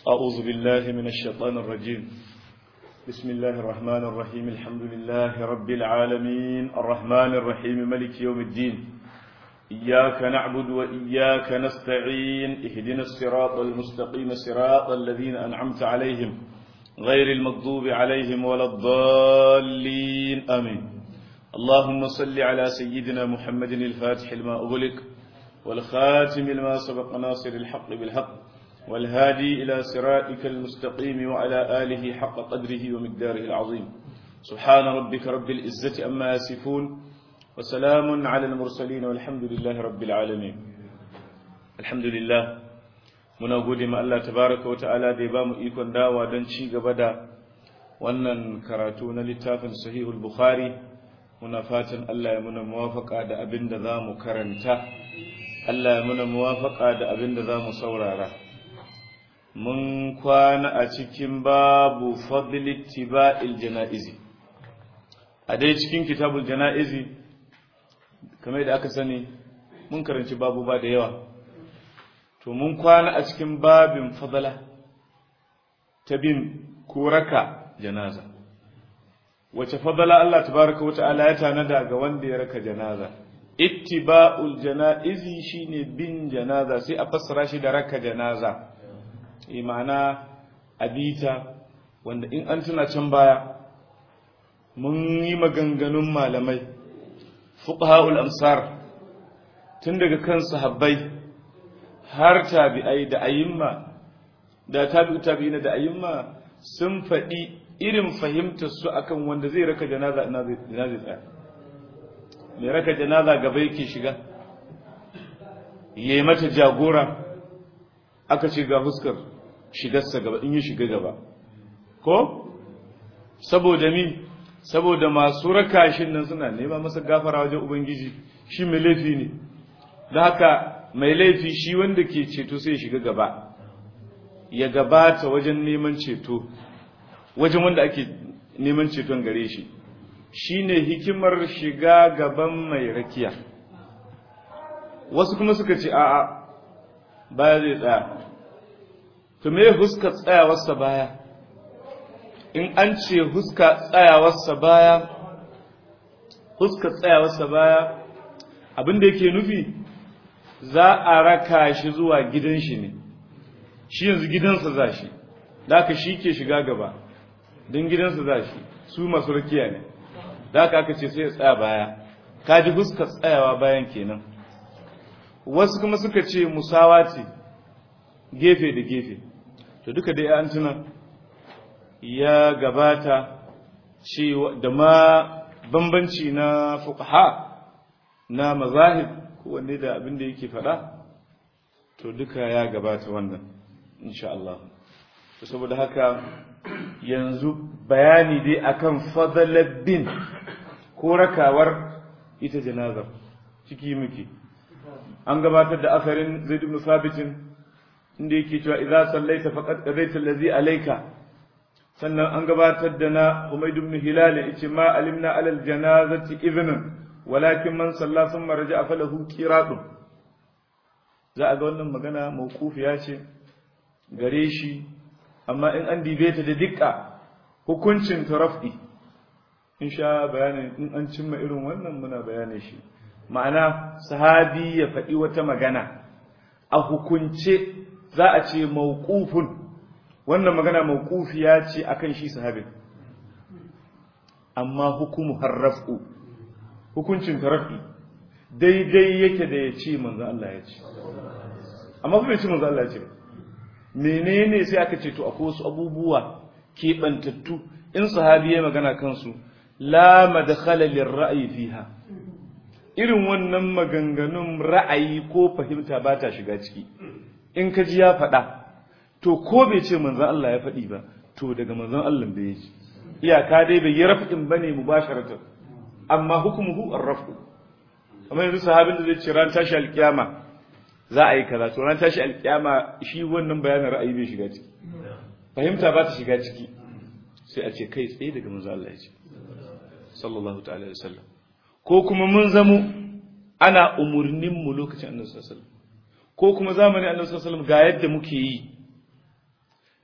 أعوذ بالله من الشيطان الرجيم بسم الله الرحمن الرحيم الحمد لله رب العالمين الرحمن الرحيم ملك يوم الدين إياك نعبد وإياك نستعين اهدنا الصراط المستقيم صراط الذين أنعمت عليهم غير المغضوب عليهم ولا الضالين آمين اللهم صل على سيدنا محمد الفاتح لما أغلق والخاتم لما سبق ناصر الحق بالحق والهادي إلى صراطك المستقيم وعلى آله حق قدره ومقداره العظيم سبحان ربك رب العزة أما يصفون وسلام على المرسلين والحمد لله رب العالمين الحمد لله muna gode ma Allah tabaraka wa ta'ala da ya bamu ikon dawa don ci gaba da wannan karatu na littafin sahihul bukhari muna fatan Allah ya muna muwafaka da abin da za mu karanta Allah ya muna muwafaka da abin da za mu saurara mun kwana a cikin babu fadli tiba'il jana'izi a dai cikin kitabul jana'izi kamar da aka sani mun karanci babu ba da yawa to mun kwana a cikin babin fadala ta bin koraka janaza wace fadala Allah tabaraka wa ta'ala ya tanada ga wanda ya raka janaza ittiba'ul janaizi shine bin janaza sai a fassara shi da raka janaza imana abita wanda in an tuna can baya mun yi maganganun malamai fuqaha'ul amsar tun daga kan sahabbai har tabi'ai da ayyimma da tabi'u tabi'ina da ayyimma sun faɗi irin fahimtar su akan wanda zai raka janaza ina zai tsaya mai raka janaza gaba yake shiga yayi mata jagora aka ce ga fuskar shigarsa gaba in yi shiga gaba ko saboda mi saboda masu raka shi nan suna nema masa gafara wajen ubangiji shi mai laifi ne da haka mai laifi shi wanda ke ceto sai ya shiga gaba ya gabata wajen neman ceto wajen wanda ake neman ceton gare shi shine hikimar shiga gaban mai rakiya wasu kuma suka ce a'a baya zai tsaya to me huska tsayawarsa baya in an ce huska tsayawarsa baya huska tsayawarsa baya abinda yake nufi za a raka shi zuwa gidan shi ne shi yanzu gidansa za shi da aka shi ke shiga gaba don gidansa za shi su masu rakiya ne da aka aka ce sai ya tsaya baya ka ji fuskar tsayawa bayan kenan wasu kuma suka ce musawa ce gefe da gefe to duka dai an tuna ya gabata cewa da ma bambanci na fuqaha na mazahib kowanne da abin da yake faɗa to duka ya gabata wannan insha Allah saboda haka yanzu bayani dai akan fadalar bin ko rakawar ita janazar ciki muke an gabatar da asarin zaid ibn sabit inda yake cewa idza sallaita faqad qadaita allazi alayka sannan an gabatar da na Humayd ibn Hilal yace ma alimna alal janazati idhnan walakin man salla thumma raja'a falahu qiratun za a ga wannan magana mawqufiya ce gare shi amma in an dibe ta da dukka hukuncin tarafi in sha bayanin in an cimma irin wannan muna bayanin shi ma'ana sahabi ya faɗi wata magana a hukunce za a ce mawqufun wannan magana mawqufiya ce akan shi sahabin amma hukumu harrafu hukuncin tarafi daidai yake da ya ce manzo Allah ya ce amma kuma ya ce manzo Allah ya ce menene sai aka ce to akwai wasu abubuwa keɓantattu in sahabi ya magana kansu la madkhala lirra'yi fiha irin wannan maganganun ra'ayi ko fahimta ba ta shiga ciki in ka ji ya faɗa to ko bai ce manzon Allah ya faɗi ba to daga manzon Allah bai ji iyaka dai bai yi rafin bane mubasharatan amma hukumuhu ar-rafu kamar yanzu sahabin da zai ce ran tashi alkiyama za a yi kaza to ran tashi alkiyama shi wannan bayanin ra'ayi bai shiga ciki fahimta ba ta shiga ciki sai a ce kai tsaye daga manzo Allah ya ce sallallahu ta'ala alaihi wasallam ko kuma mun zamo ana umurnin mu lokacin annabi sallallahu alaihi wasallam ko kuma zamanin annabi sallallahu alaihi wasallam ga yadda muke yi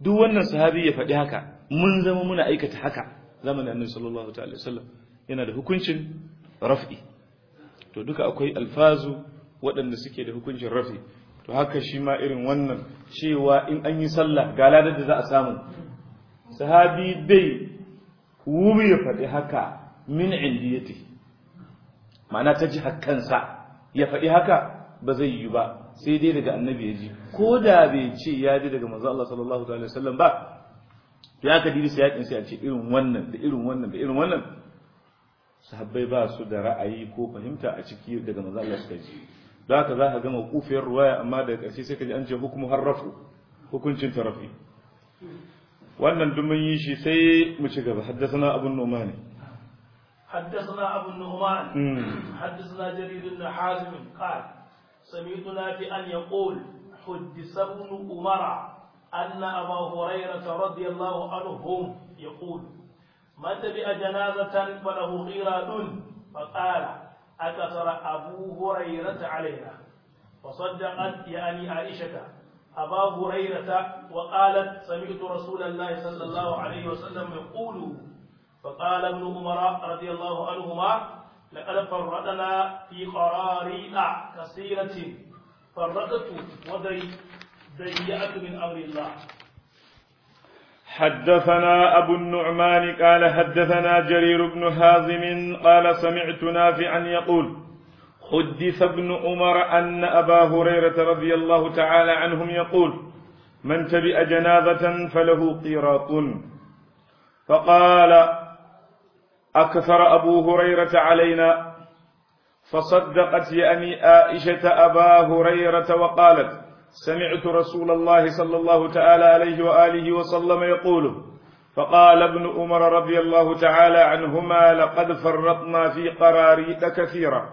duk wannan sahabi ya faɗi haka mun zama muna aikata haka zamanin annabi sallallahu ta'ala wasallam yana da hukuncin raf'i to duka akwai alfazu waɗanda suke da hukuncin raf'i to haka shi ma irin wannan cewa in an yi sallah ga ladar da za a samu sahabi bai wuri ya faɗi haka min indiyati ma'ana ta ji hakkansa ya faɗi haka ba zai yi ba sai dai daga annabi ya ji ko da bai ce ya ji daga manzo Allah sallallahu alaihi wasallam ba ya ka diri sai yakin sai a ce irin wannan da irin wannan da irin wannan sahabbai ba su da ra'ayi ko fahimta a ciki daga manzo Allah suka ji don haka za ka ga mawqufiyar ruwaya amma daga ƙarshe sai ka ji an ce hukumu harrafu hukuncin tarafi wannan duk mun yi shi sai mu ci gaba haddathana abun numani حدثنا أبو النعمان حدثنا جرير بن حازم قال سمعت نافعا يقول حدث ابن عمر أن أبا هريرة رضي الله عنهم يقول من تبع جنازة فله قيراد فقال أكثر أبو هريرة علينا فصدقت يعني عائشة أبا هريرة وقالت سمعت رسول الله صلى الله عليه وسلم يقول فقال ابن عمر رضي الله عنهما لقد فرطنا في قراريط كثيرة فرطت وضيعت من أمر الله حدثنا أبو النعمان قال حدثنا جرير بن هازم قال سمعت نافعا يقول حدث ابن عمر أن أبا هريرة رضي الله تعالى عنهم يقول من تبئ جنازة فله قيراط فقال أكثر أبو هريرة علينا فصدقت يعني عائشة أبا هريرة وقالت سمعت رسول الله صلى الله تعالى عليه وآله وسلم يقول فقال ابن عمر رضي الله تعالى عنهما لقد فرطنا في قراريط كثيرا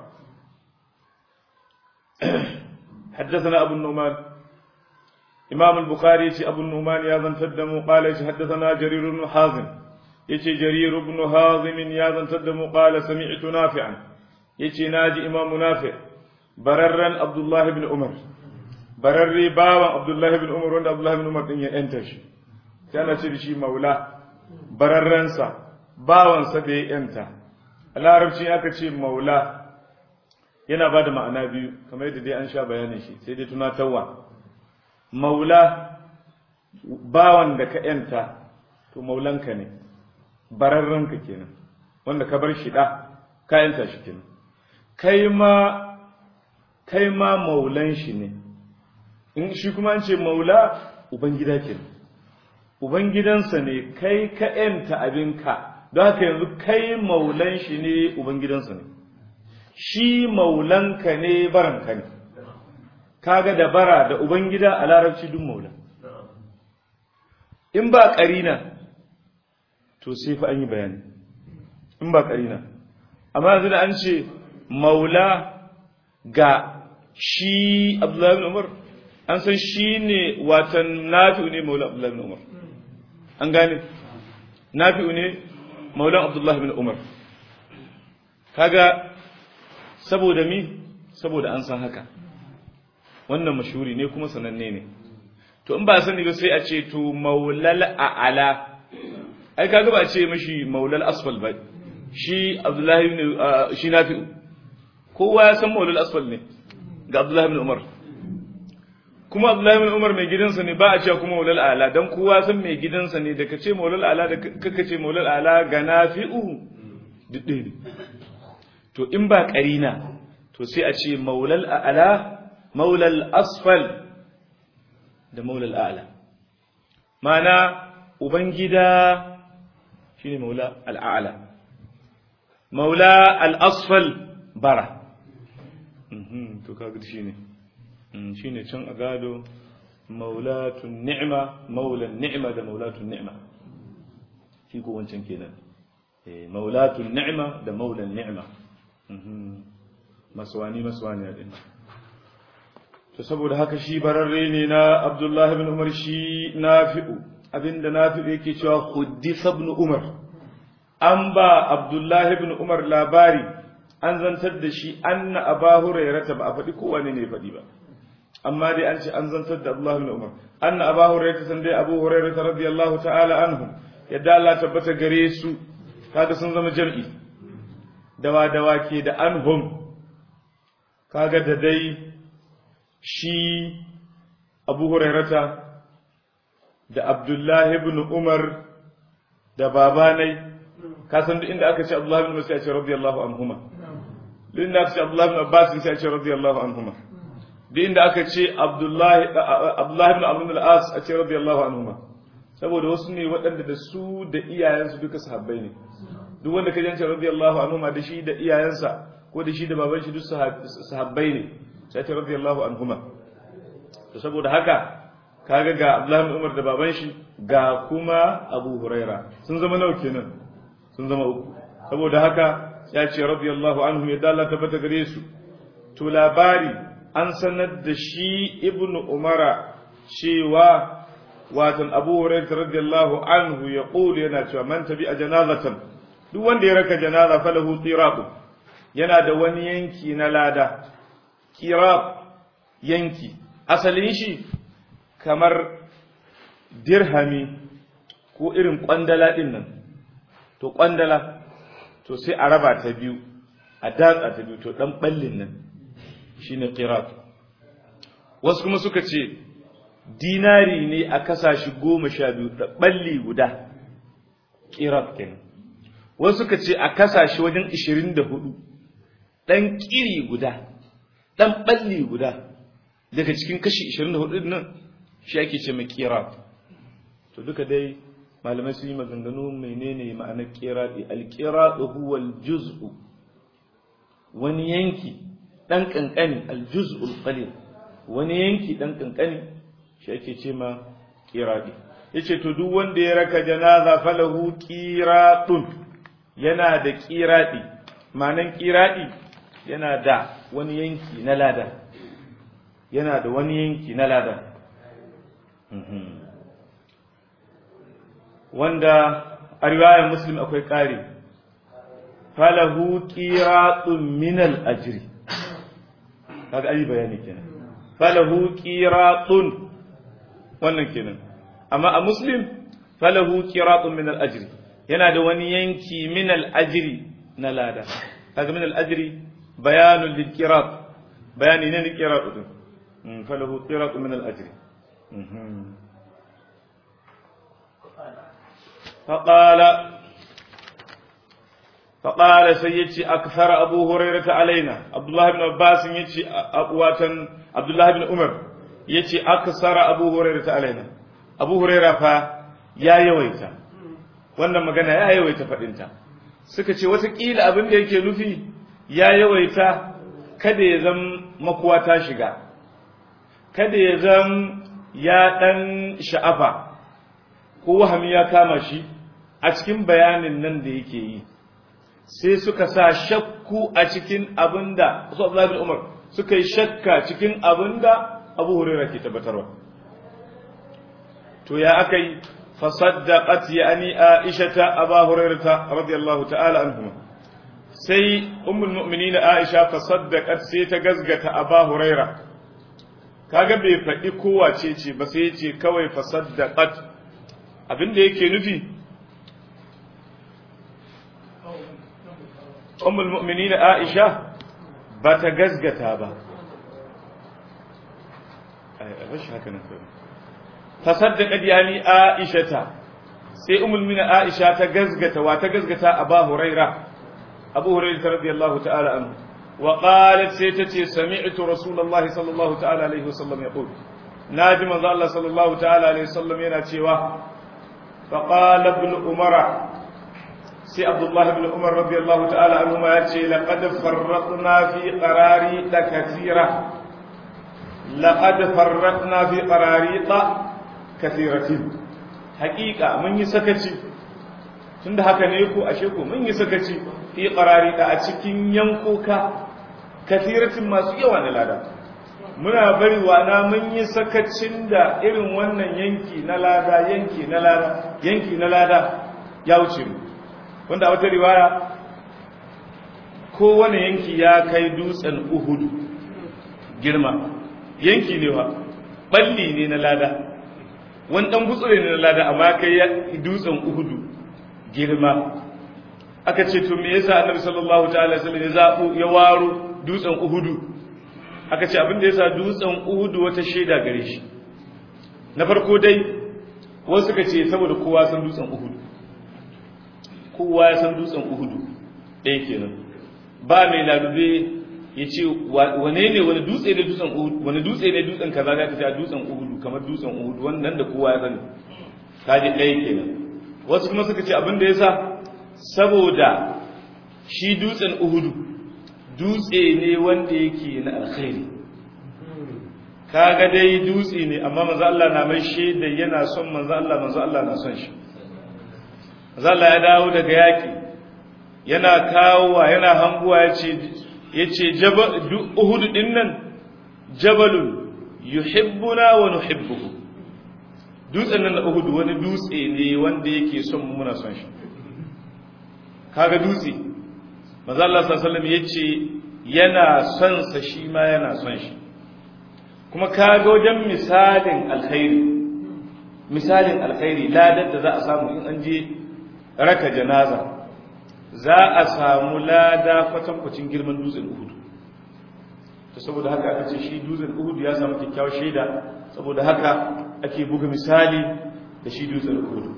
حدثنا أبو النعمان إمام البخاري أبو النعمان يا ذن تدم قال حدثنا جرير بن حازم يتي جرير بن هازم يا ذن تدم قال سمعت نافعا يتي ناجي إمام نافع بررا عبد الله بن عمر bararre bawan Abdullahi bin Umar wanda Abdullahi bin Umar din ya yanta shi sai ana ce da shi maula bararrensa bawansa da ya yanta a larabci aka ce maula yana ba da ma'ana biyu kamar yadda dai an sha bayanin shi sai dai tunatarwa maula bawan da ka yanta to maulanka ne bararrenka kenan wanda ka bar shi da ka yanta shi kenan kai ma kai ma maulan shi ne in shi kuma an ce maula ubangida ke ubangidansa ne kai ka yanta abinka don haka yanzu kai maulan shi ne ubangidansa ne shi maulanka ne baranka ne kaga da bara da ubangida a larabci duk maula in ba karina to sai fa an yi bayani in ba karina amma yanzu da an ce maula ga shi abdullahi bin umar an san shi ne watan nafi'u ne maula abdullahi bin umar an gane nafi'u ne maulan abdullahi bin umar kaga saboda mi saboda an san haka wannan mashuri ne kuma sananne ne to in ba sani ba sai a ce to maulal a'ala ai kaga ba a ce mashi maulal asfal ba shi abdullahi bin shi nafi'u kowa ya san maulal asfal ne ga abdullahi bin umar kuma Abdullahi bin Umar mai gidansa ne ba a cewa kuma maulal ala dan kowa san mai gidansa ne da kace maulal ala da kaka ce maulal ala ga nafi'u duk ɗaya ne to in ba karina to sai a ce maulal ala maulal asfal da maulal ala mana ubangida shine maula al'ala maula al-asfal bara to kaga shine shi ne can a gado maulatun ni'ima maulan ni'ima da maulatun ni'ima shi ko wancan kenan maulatun ni'ima da maulan ni'ima maswani maswani a ɗin to saboda haka shi bararre ne na abdullahi bin umar shi nafi'u abinda nafi'u yake cewa huddisa ibn umar an ba abdullahi bin umar labari an zantar da shi anna aba hurairata ba a faɗi kowane ne faɗi ba amma dai an ce an zantar da Abdullah ibn Umar anna Abu Hurairah san dai Abu Hurairah radiyallahu ta'ala anhu yadda Allah tabbata gare su kaga sun zama jam'i dawa dawa ke da anhum kaga da dai shi Abu Hurairah da Abdullah ibn Umar da babanai ka san duk inda aka ce Abdullah ibn Umar sai a ce radiyallahu anhuma duk inda aka ce Abdullah ibn Abbas sai a ce radiyallahu anhuma duk inda aka ce Abdullahi Abdullahi ibn Amr al-As a ce radiyallahu anhuma saboda wasu ne waɗanda da su da iyayensu duka sahabbai ne duk wanda ka jance radiyallahu anhuma da shi da iyayensa ko da shi da baban shi duk sahabbai ne sai ce radiyallahu anhuma to saboda haka kaga ga Abdullahi ibn Umar da baban shi ga kuma Abu Huraira sun zama nawa kenan sun zama uku saboda haka ya ce radiyallahu anhu ya dalla tabbata gare su to labari an sanar da shi ibn umara cewa watan abu hurairah radiyallahu anhu ya kulu yana cewa man tabi a janazatan duk wanda ya raka janaza falahu qirab yana da wani yanki na lada qirab yanki asalin shi kamar dirhami ko irin kwandala din nan to kwandala to sai a raba ta biyu a datsa ta biyu to dan ballin nan shine qirat wasu kuma suka ce dinari ne a kasashe goma sha biyu da balli guda qirat kenan wasu suka ce a kasashe wajen ishirin da hudu ɗan ƙiri guda ɗan balli guda daga cikin kashi ishirin da hudu nan shi ake ce mai qirat to duka dai malamai sun yi maganganu menene ma'anar qirati al-qiratu huwa al-juz'u wani yanki dan kankani al-juz'ul qalil wani yanki dan kankani shi ake ce ma qirati yace to duk wanda ya raka janaza falahu qiratun yana da qirati ma'anar qirati yana da wani yanki na lada yana da wani yanki na lada wanda a riwayar muslim akwai ƙari falahu qiratun min al-ajri kaga ayi bayani kenan falahu qiratun wannan kenan amma a muslim falahu qiratun min al-ajri yana da wani yanki min al-ajri na lada kaga min al-ajri bayanun lil qirat bayani ne lil qirat din falahu qiratun min al-ajri فقال فقال سيدي أكثر أبو هريرة علينا عبد الله بن عباس يتي أقواتا عبد الله بن عمر يتي أكثر أبو هريرة علينا أبو هريرة فا يا يويتا wannan magana ya yawaita faɗinta suka ce watakila abin da yake nufi ya yawaita kada ya zam makuwa ta shiga kada ya zam ya ɗan sha'afa ko wahami ya kama shi a cikin bayanin nan da yake yi sai suka sa shakku a cikin abin da su Abdullahi bin Umar suka yi shakka cikin abin da Abu Hurairah ke tabbatarwa to ya aka yi fasaddaqat yani Aisha ta Abu Hurairah radiyallahu ta'ala anhuma sai ummul mu'minin Aisha fasaddaqat sai ta gazgata Abu Hurairah kaga bai faɗi kowace ce ba sai ya ce kawai fasaddaqat abin da yake nufi ummul mu'minin Aisha ba ta gazgata ba ai bashi haka nan sai tasaddaqat yani Aisha ta sai ummul mu'minin Aisha ta gazgata wa ta gazgata Abu Huraira Abu Hurairah radiyallahu ta'ala anhu wa qalat sai tace sami'tu rasulullahi sallallahu ta'ala alaihi wasallam yaqul naji manzo Allah sallallahu ta'ala alaihi wasallam yana cewa فقال ابن عمر سي عبد الله بن عمر رضي الله تعالى عنهما يأتي لقد فرطنا في قراريط كثيرة لقد فرطنا في قراريط كثيرة حقيقة من يسكتي tunda haka ne ku ashe ku mun yi sakaci fi qarari da a cikin yankoka kathiratin masu yawa na lada muna bari na mun yi sakacin da irin wannan yanki na lada yanki na lada yanki na lada ya wuce mu wanda a wata riwaya kowane yanki ya kai dutsen uhudu girma yanki ne wa balli ne na lada wani dan gutsure ne na lada amma kai ya dutsen uhudu girma aka ce to me yasa annabi sallallahu ta'ala sallam ya zabu ya waro dutsen uhudu aka ce abin da yasa dutsen uhudu wata shaida gare shi na farko dai wasu suka ce saboda kowa san dutsen uhudu kowa ya san dutsen uhudu ɗaya kenan ba mai lalube ya ce wane ne wani dutse ne dutsen uhudu wani dutse ne dutsen kaza za ka ce a dutsen uhudu kamar dutsen uhudu wannan da kowa ya sani kaji ɗaya kenan wasu kuma suka ce abin da ya sa saboda shi dutsen uhudu dutse ne wanda yake na alkhairi kaga dai dutse ne amma manzo Allah na mai shaida yana son manzo Allah manzo Allah na son shi manzo Allah ya dawo daga yaki yana kawowa yana hanguwa yace yace jabal uhud din nan jabalun yuhibbuna wa nuhibbuhu dutsen nan na uhud wani dutse ne wanda yake son mu muna son shi kaga dutse manzo Allah sallallahu alaihi wasallam yace yana son sa shi ma yana son shi kuma kaga wajen misalin alkhairi misalin alkhairi ladar da za a samu in an je raka janaza za a samu lada kwatankwacin girman dutsen uhudu to saboda haka aka ce shi dutsen uhudu ya samu kyakkyawar shaida saboda haka ake buga misali da shi dutsen uhudu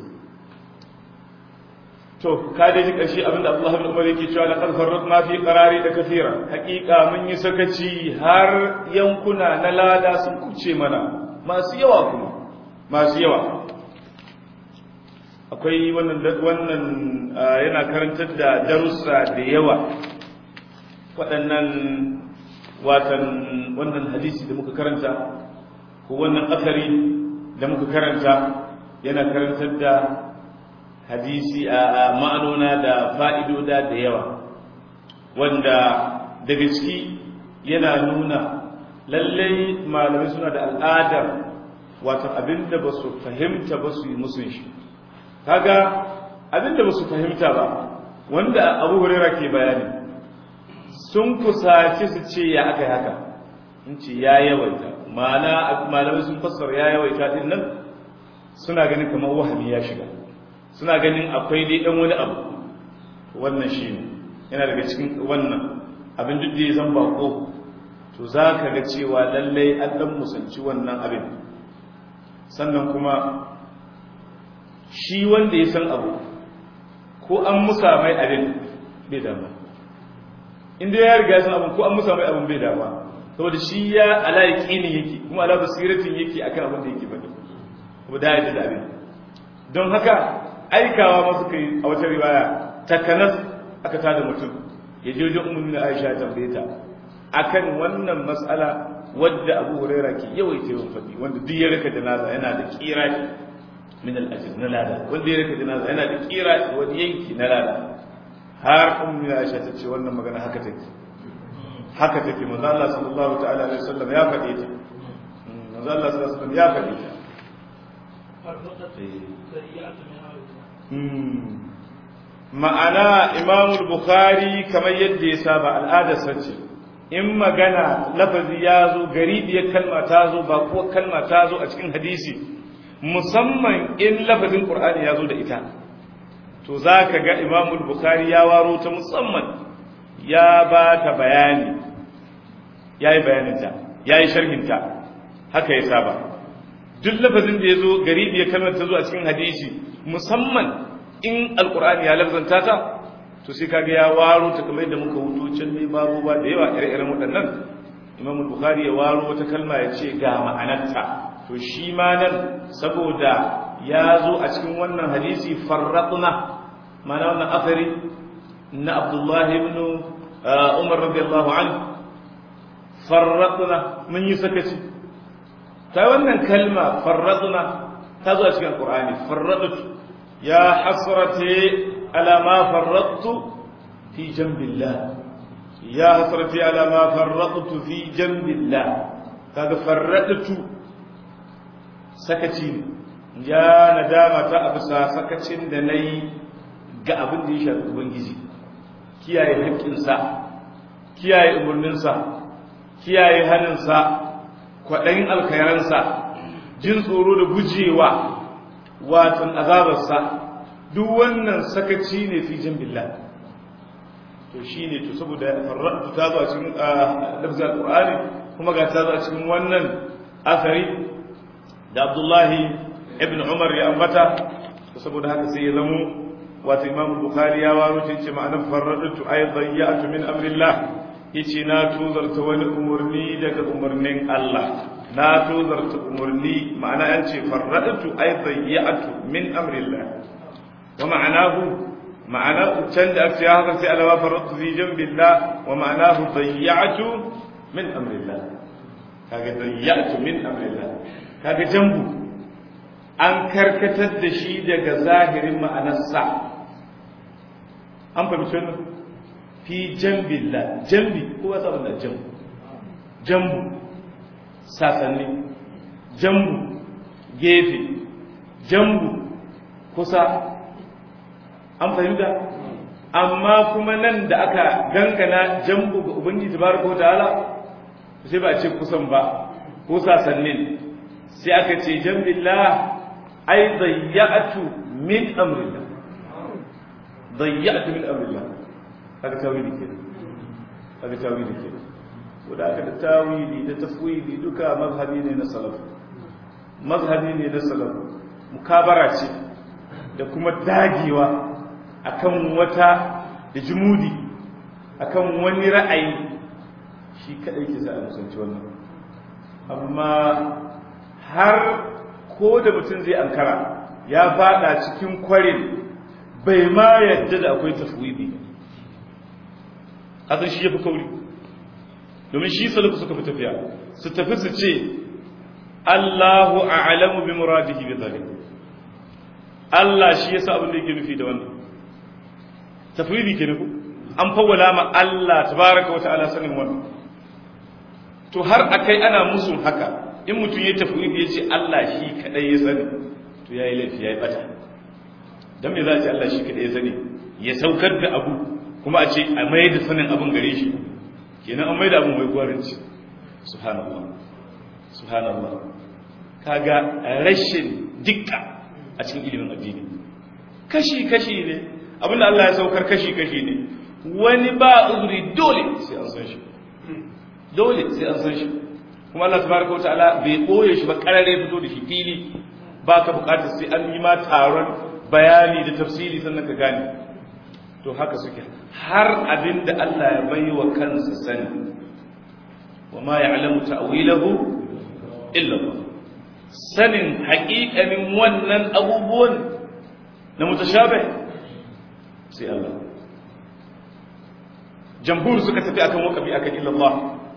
to ka dai ji karshe abinda Abdullah ibn Umar yake cewa laqad farratna fi qarari da kathira hakika mun yi sakaci har yankuna na lada sun kuce mana masu yawa kuma masu yawa akwai wannan wannan yana karantar da darussa da yawa waɗannan watan wannan hadisi da muka karanta ko wannan akari da muka karanta yana karantar da hadisi a ma'anona da fa'idoda da yawa wanda daga ciki yana nuna lallai malamai suna da al'adar wato abinda ba su fahimta ba su yi musun shi kaga abinda ba su fahimta ba wanda abu hurera ke bayani sun kusaci su ce ya aka yi haka in ce ya yawaita malamai sun fassara ya yawaita din nan suna ganin kamar wahami ya shiga suna ganin akwai dai dan wani abu wannan shi ne yana daga cikin wannan abin duk da ya zan bako to za ka ga cewa lallai an dan musanci wannan abin sannan kuma shi wanda ya san abu ko an musa mai abin bai dama inda ya riga ya san abin ko an musa mai abin bai dama saboda shi ya ala yaqini yake kuma ala basiratin yake akan abin da yake faɗi kuma da ya da abin don haka aikawa masu kai a wata riwaya takanas aka tada mutum ya je wajen ummu Aisha ya tambaye ta akan wannan matsala wadda Abu Huraira ke yawaita yawan faɗi wanda duk ya raka janaza yana da kira min al-ajr na lada wanda ya raka janaza yana da kira wani yanki na lada har ummu Aisha ta ce wannan magana haka take haka take manzo Allah sallallahu ta'ala alaihi wasallam ya faɗe ta manzo Allah sallallahu alaihi wasallam ya faɗe ta ma'ana imamul bukhari kamar yadda ya saba al'adarsa ce in magana lafazi ya zo garibiyar kalma ta zo ba kuwa kalma ta zo a cikin hadisi musamman in lafazin qur'ani ya zo da ita to za ka ga imamul bukhari ya waro ta musamman ya ba ta bayani ya yi bayaninta ya yi sharhinta haka ya saba duk lafazin da ya zo garibiyar kalmar ta zo a cikin hadisi musamman in alkur'ani ya lafzanta ta to sai kaga ya waro ta kamar yadda muka wuto can ne babu ba da yawa ire-iren waɗannan imam bukhari ya waro wata kalma ya ce ga ma'anarta to shi ma nan saboda ya zo a cikin wannan hadisi farratna ma'ana wannan afari na abdullahi ibn umar radiyallahu anhu farratna mun yi sakaci ta wannan kalma farratna ta zo a cikin alkur'ani farrattu يا حسرتي على ما فرطت في جنب الله يا حسرتي على ما فرطت في جنب الله kaga farradtu sakaci ya nadama ta abusa sakacin da nayi ga abin da ya shafi ubangiji kiyaye haƙƙinsa kiyaye umarninsa kiyaye haninsa kwaɗayin alkhairansa jin tsoro da gujewa watan azabarsa duk wannan sakaci ne fi jin billah to shi ne to saboda farratu ta zo a cikin lafzar alqur'ani kuma ga ta zo a cikin wannan asari da abdullahi ibn umar ya ambata to saboda haka sai ya zamo wato imam bukhari ya waro ce ce ma'anar farratu aidan ya'tu min amrillah yace na tozarta wani umurni daga umurnin Allah na tozarta umurni ma'ana an ce farratu aidan ya'tu min amrillah wa ma'anahu ma'ana can da aka ya haka sai alawa farratu fi jambillah wa ma'anahu dayya'tu min amrillah kaga dayya'tu min amrillah kaga jambu an karkatar da shi daga zahirin ma'anarsa an fahimci wannan fi jambillah jambi ko wasa wannan jambu jambu sasanni jambu gefe jambu kusa an fahimta amma kuma nan da aka dangana jambu ga ubangiji tabaraka wa ta'ala sai ba a ce kusan ba ko sasannin sai aka ce jambillah ai dayya'tu min amrillah dayya'tu min amrillah kaga tawili ke kaga tawili ke ko da aka da tawili da tafwili duka mazhabi ne na salaf mazhabi ne na salaf mukabara ce da kuma dagewa akan wata da jumudi akan wani ra'ayi shi kadai ke sa a musanci wannan amma har ko da mutum zai ankara ya fada cikin kwarin bai ma yadda da akwai tafwidi kasan shi ya fi kauri domin shi salafu suka fi tafiya su tafi su ce Allahu a'lamu bi muradihi bi zalik Allah shi yasa abin da yake nufi da wannan tafwidi ke nufi an fawwala ma Allah tabaraka wa ta'ala sanin wannan to har akai ana musun haka in mutum ya tafi ya ce Allah shi kadai ya sani to yayi laifi yayi bata dan me za a ce Allah shi kadai ya sani ya saukar da abu kuma a ce a mai da sanin abun gare shi kenan an mai da abun mai gwarinci subhanallah subhanallah kaga rashin dikka a cikin ilimin addini kashi kashi ne abinda Allah ya saukar kashi kashi ne wani ba uzuri dole sai an san shi dole sai an san shi kuma Allah tabaraka wataala bai boye shi ba karare fito da shi fili ba ka bukatar sai an yi ma taron bayani da tafsiri sannan ka gane to haka suke har abinda Allah ya bai wa kansa sani wa ma ya'lamu ta'wilahu illa Allah sanin haƙiƙanin wannan abubuwan na mutashabih sai Allah jamhur suka tafi akan waqafi akan illa Allah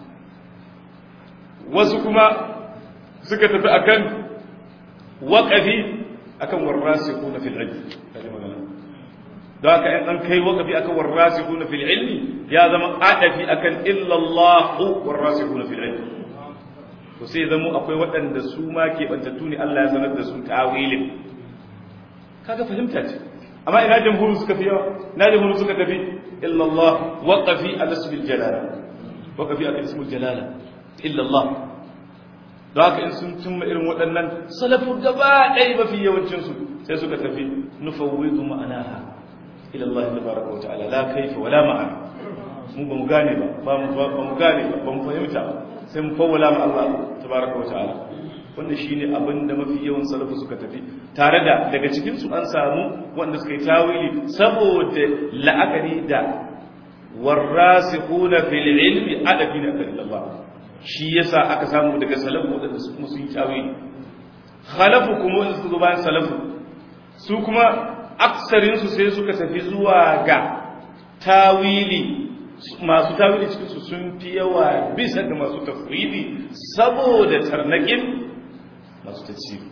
wasu kuma suka tafi akan waƙafi akan warrasikuna fil ilmi kaje magana don haka in an kai waƙafi akan warrasikuna fil ilmi ya zama adafi akan illa Allah warrasikuna fil ilmi to sai zama akwai waɗanda su ma ke bantattu ne Allah ya sanar da su tawilin kaga fahimta ce amma ina jamhuru suka fi yawa ina jamhuru suka tafi illa Allah waqafi ala ismil jalala waqafi ala ismil jalala illa Allah da haka in sun tumma irin waɗannan salafu gaba ɗaya mafi yawancin su sai suka tafi nufawwidu ma'anaha ila Allah tabaraka wa ta'ala la kaifa wala ma'ana mu ba mu gane ba ba mu gane ba ba mu fahimta ba sai mu fawwala ma Allah tabaraka wa ta'ala wanda shine abin da mafi yawan salafu suka tafi tare da daga cikin su an samu wanda suka yi tawili saboda la'akari da warasikhuna fil ilmi adabina kan Allah shi yasa aka samu daga salafu wadanda su kuma sun yi tawili khalafu kuma wanda suka bayan salafu su kuma aksarin su sai suka tafi zuwa ga tawili masu tawili cikin su sun fi yawa bisa ga masu tafwidi saboda tarnakin masu tafsiri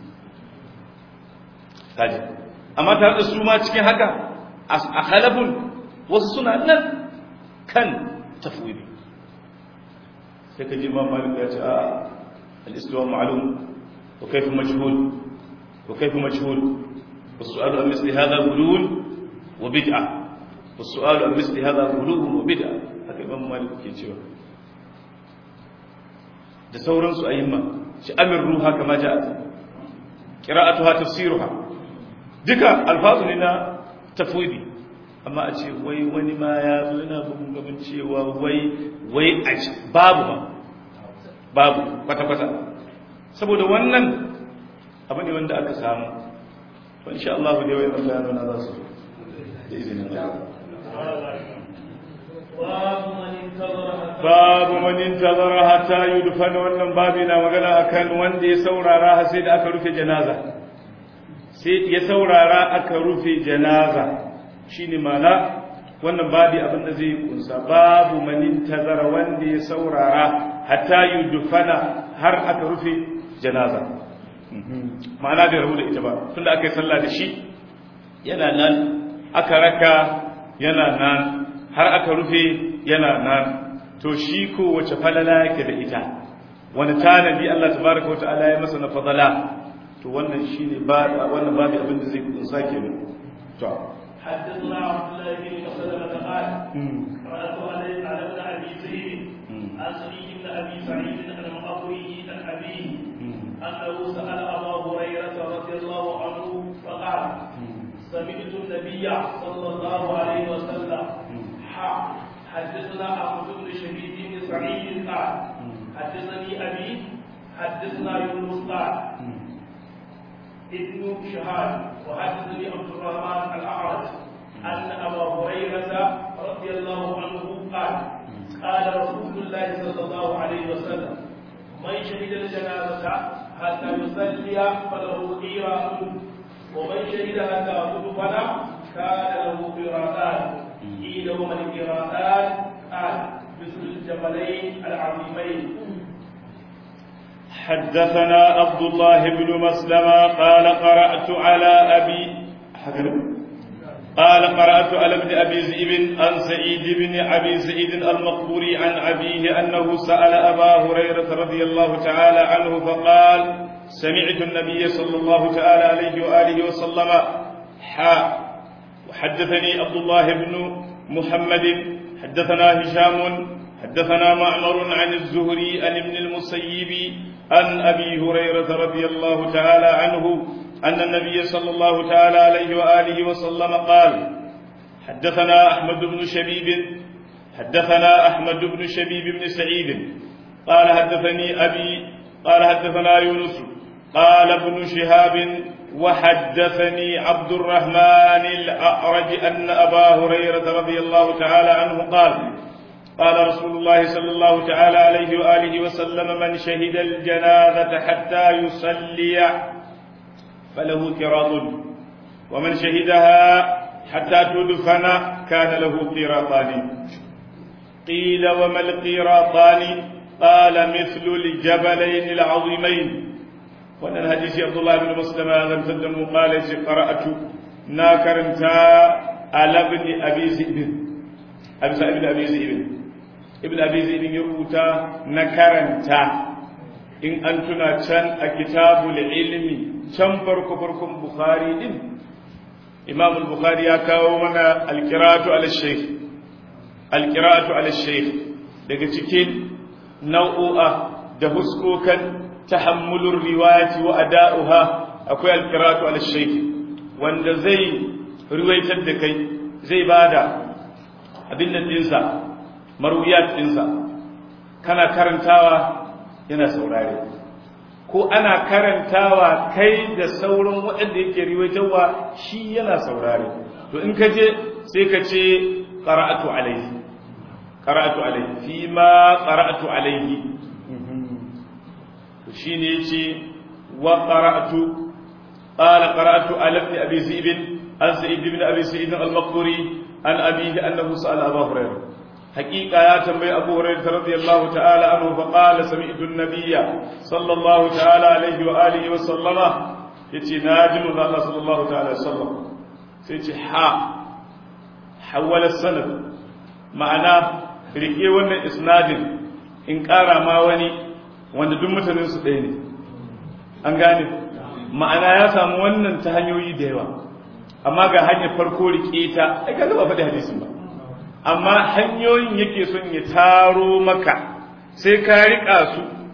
kaji amma tare da su ma cikin haka a khalafun wasu suna nan kan tafwidi sai ka ji ma malik ya ce a al-istiwa ma'lum wa kayfa majhul wa kayfa majhul والسؤال عن مثل هذا غلو وبدعة والسؤال عن مثل هذا غلو وبدعة haka imam malik ke cewa da sauransu ayyimma shi amir ruha kama ja'at qira'atuha tafsiruha duka alfazu ne na tafwidi amma a ce wai wani ma ya zo yana bugun gaban cewa wai wai a babu ba babu kwata-kwata saboda wannan abu ne wanda aka samu to insha Allah dai wai Allah ya nuna za su da izinin Allah babu man intazara hatta yudfana wannan babu na magana akan wanda ya saurara har sai da aka rufe janaza sai ya saurara aka rufe janaza shine mana wannan babu abin da zai kunsa babu man intazara wanda ya saurara hatta yudfana har aka rufe janaza ma'ana bai rabu da ita ba tunda aka yi sallah da shi yana nan aka raka yana nan har aka rufe yana nan to shi ko wace falala yake da ita wani tanadi Allah tabaraka wa ta'ala ya masa na fadala to wannan shine ba wannan babu abin da zai kunsa kenan to حدثنا عبد الله بن مسلمة قال قرأت علي على ابن أبي زيد عن سعيد بن أبي سعيد عن أبوه عن أبيه أنه سأل أبا هريرة رضي الله عنه فقال سمعت النبي صلى الله عليه وسلم حدثنا أحمد بن شبيب بن سعيد قال حدثني أبي حدثنا يونس قال ابن شهاد وحدثني عبد الرحمن الأعرج أن أبا هريرة رضي الله عنه قال قال رسول الله صلى الله عليه وسلم من شهد الجنازة حتى يصلي فله قيراط ومن شهدها تأخذ كان له قيراطان قيل وما القراءات قال مثل الجبلين العظيمين حدثنا عبد الله بن مسلمة قال قرأت على أبي قال قرأت على ابن أبي ذئب عن سعيد بن أبي سعيد المقبوري عن أبيه أنه سأل أبا هريرة رضي الله تعالى عنه فقال سمعت النبي صلى الله تعالى عليه وآله وسلم حاء وحدثني عبد الله بن محمد حدثنا هشام حدثنا معمر عن الزهري عن ابن المسيب عن أبي هريرة رضي الله تعالى عنه أن النبي صلى الله تعالى عليه وآله وسلم قال حدثنا أحمد بن شبيب حدثنا أحمد بن شبيب بن سعيد قال حدثني أبي قال حدثنا يونس قال ابن شهاب وحدثني عبد الرحمن الأعرج أن أبا هريرة رضي الله تعالى عنه قال قال رسول الله صلى الله تعالى عليه وآله وسلم من شهد الجنازة حتى يصلي فله كراط ومن شهدها حتى تدفن كان له قيراطان قيل وما القيراطان قال مثل الجبلين العظيمين وأن الحديث عبد الله بن مسلم هذا مسلم قال قرأت ناكرنتا على ابن أبي ذئب أبي ابن أبي ذئب ابن أبي ذئب يروتا نكرنتا إن أنتنا كان كتاب العلم can farko farkon bukhari din imam al-bukhari ya kawo mana al-qira'atu ala shaykh al-qira'atu ala shaykh daga cikin nau'o'a da huskokan tahammulur riwayati wa ada'uha akwai al-qira'atu ala shaykh wanda zai riwaitar da kai zai bada abin nan dinsa marwiyat dinsa kana karantawa yana saurare ko ana karantawa kai da sauran waɗanda yake riwayatarwa shi yana saurare to in ka je sai ka ce qara'atu alayhi qara'atu alayhi fi ma qara'atu alayhi to shine yace wa qara'atu qala qara'atu ala ibn abi zib an sa'id ibn abi sa'id al-maqburi an abihi annahu sa'ala abu hurairah حقيقة يا تنبي أبو هريرة رضي الله تعالى عنه فقال سمعت النبي صلى الله تعالى عليه وآله وسلم يتي ناجم الله صلى الله تعالى وسلم سيتي حا حول السند معناه rike wannan isnadin in ƙara ma wani wanda duk mutanen su ɗaya ne an gane ma'ana ya samu wannan ta hanyoyi da yawa amma ga hanyar farko rike ta ai kaga ba faɗi hadisin ba amma hanyoyin yake son ya taro maka sai ka riƙa su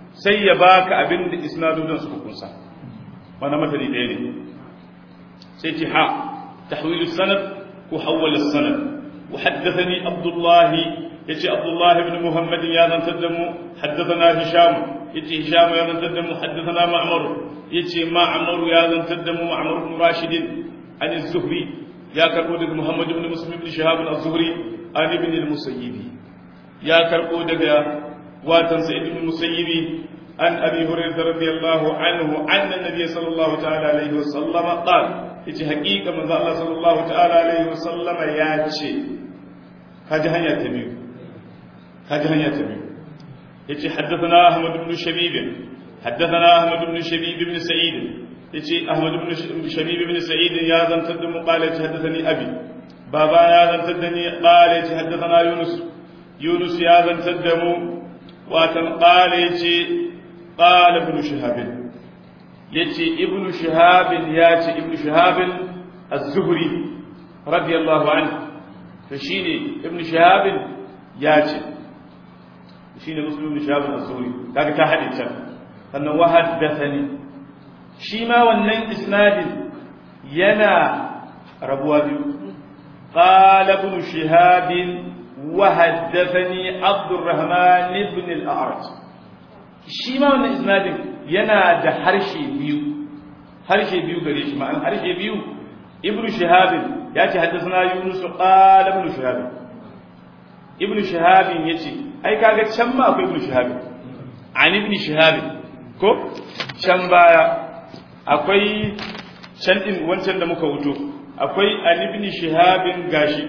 sai ya baka abin da isnadodin suka kunsa wani matani ɗaya ne sai ce ha tahwilu sanad ko hawwala sanad wa haddathani abdullahi yace abdullahi ibn muhammad ya zantar da mu haddathana hisham yace hisham ya zantar da mu haddathana ma'mar yace ma'mar ya zantar da mu ma'mar ibn rashid an az-zuhri ya karbo daga muhammad ibn muslim ibn shihab az-zuhri an ibn al-musayyib ya karbo daga watan sa'id ibn musayyib an abi hurairah radiyallahu anhu anna nabiy sallallahu ta'ala alaihi wa sallam qala yace haqiqa manzo Allah sallallahu ta'ala alaihi wa sallam ya ce kaji hanya ta biyu kaji hanya ta biyu yace haddathana ahmad ibn shabib haddathana ahmad ibn shabib ibn sa'id yace ahmad ibn shabib ibn sa'id ya zantar da mu qala yace haddathani abi baba ya zantar da ni qala yace haddathana yunus yunus ya zantar da mu watan qala yace qala ibn shihab yace ibn shihab yace ibn shihab az-zuhri radiyallahu anhu to shine ibn shihab yace shine muslim ibn shihab az-zuhri kaga ta hadin can sannan wa haddathani shi ma wannan isnadin yana rabuwa biyu qala ibn shihab wa haddathani abdurrahman ibn al-a'raj shi ma wannan isnadin yana da harshe biyu harshe biyu gare shi ma'an harshe biyu ibn shihab ya ce haddathana yunus qala ibn shihab ibn shihab yace ai kaga can ma akwai ibn shihab an ibn shihab ko can baya akwai can din wancan da muka wuto akwai an ibn shihab gashi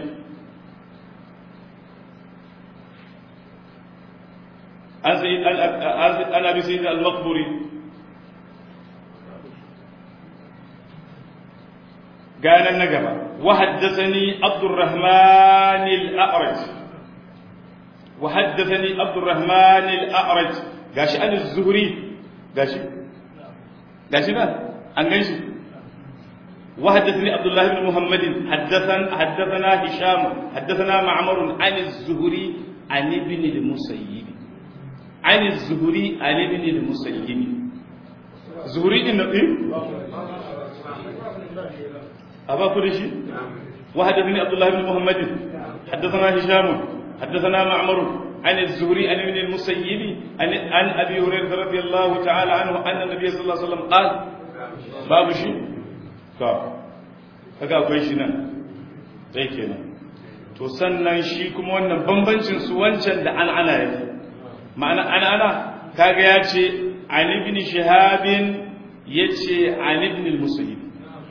an sayyid an abi sayyid al-maqburi ganan na gaba wa haddathani abdurrahman al-a'raj wa haddathani abdurrahman al-a'raj gashi an az-zuhri gashi gashi ba an ganshi wa haddathani abdullah ibn muhammad haddathan haddathana hisham haddathana ma'mar an az-zuhri an ibn al-musayyib an az-zuhri an ibn al-musayyib zuhri din nabi أبا كرشي وحدثني عبد الله بن محمد حدثنا هشام حدثنا معمر عن الزهري عن ابن المسيب عن, عن أبي هريرة رضي الله تعالى عنه أن النبي صلى الله عليه وسلم قال باب شيء ka kaga akwai shi nan sai kenan to sannan shi kuma wannan bambancin su wancan da an'ana yake ma'ana an'ana kaga ya ce an ibn shihabin yace an ibn al-musayyib